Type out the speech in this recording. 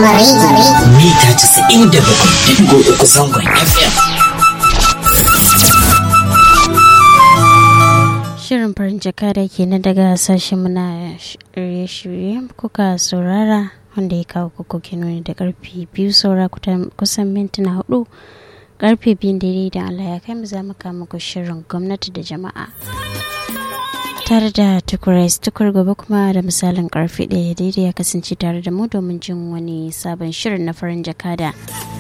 Rahama Radio. mita 97.3 zangon FM. Shirin farin jaka da ke na daga sashen muna shirye-shirye kuka saurara wanda ya kawo kuku kinoni da karfe biyu saura kusan mintuna hudu karfe biyun daidai da Allah ya kai mu za mu kama ku shirin gwamnati da jama'a. tare da tukurais tukur gobe kuma da misalin karfe ɗaya daidai ya kasance tare da mu domin jin wani sabon shirin na farin jakada